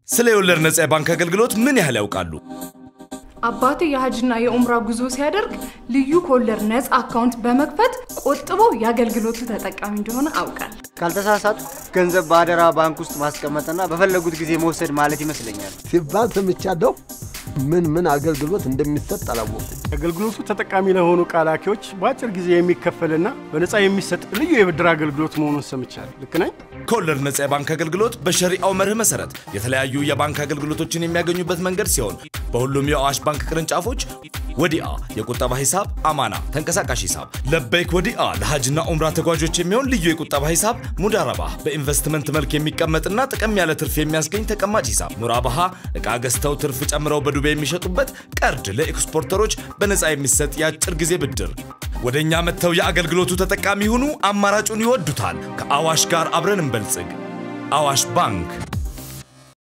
ስለ የወለድ ነጻ የባንክ አገልግሎት ምን ያህል ያውቃሉ? አባቴ የሀጅና የኡምራ ጉዞ ሲያደርግ ልዩ ከወለድ ነፃ አካውንት በመክፈት ቆጥቦ የአገልግሎቱ ተጠቃሚ እንደሆነ አውቃል። ካልተሳሳቱ ገንዘብ በአደራ ባንክ ውስጥ ማስቀመጥና በፈለጉት ጊዜ መውሰድ ማለት ይመስለኛል። ሲባል ሰምቻለሁ። ምን ምን አገልግሎት እንደሚሰጥ አላወኩም። አገልግሎቱ ተጠቃሚ ለሆኑ ቃላኪዎች በአጭር ጊዜ የሚከፈልና በነፃ የሚሰጥ ልዩ የብድር አገልግሎት መሆኑን ሰምቻለሁ። ልክ ነኝ? ከወለድ ነጻ የባንክ አገልግሎት በሸሪአው መርህ መሰረት የተለያዩ የባንክ አገልግሎቶችን የሚያገኙበት መንገድ ሲሆን በሁሉም የአዋሽ ባንክ ቅርንጫፎች ወዲአ የቁጠባ ሂሳብ፣ አማና ተንቀሳቃሽ ሂሳብ፣ ለበይክ ወዲአ ለሀጅና ኡምራ ተጓዦች የሚሆን ልዩ የቁጠባ ሂሳብ፣ ሙዳረባ በኢንቨስትመንት መልክ የሚቀመጥና ጥቅም ያለ ትርፍ የሚያስገኝ ተቀማጭ ሂሳብ፣ ሙራባሃ እቃ ገዝተው ትርፍ ጨምረው በዱቤ የሚሸጡበት፣ ቀርድ ለኤክስፖርተሮች በነፃ የሚሰጥ የአጭር ጊዜ ብድር። ወደ እኛ መጥተው የአገልግሎቱ ተጠቃሚ ሁኑ። አማራጩን ይወዱታል። ከአዋሽ ጋር አብረን እንበልጽግ። አዋሽ ባንክ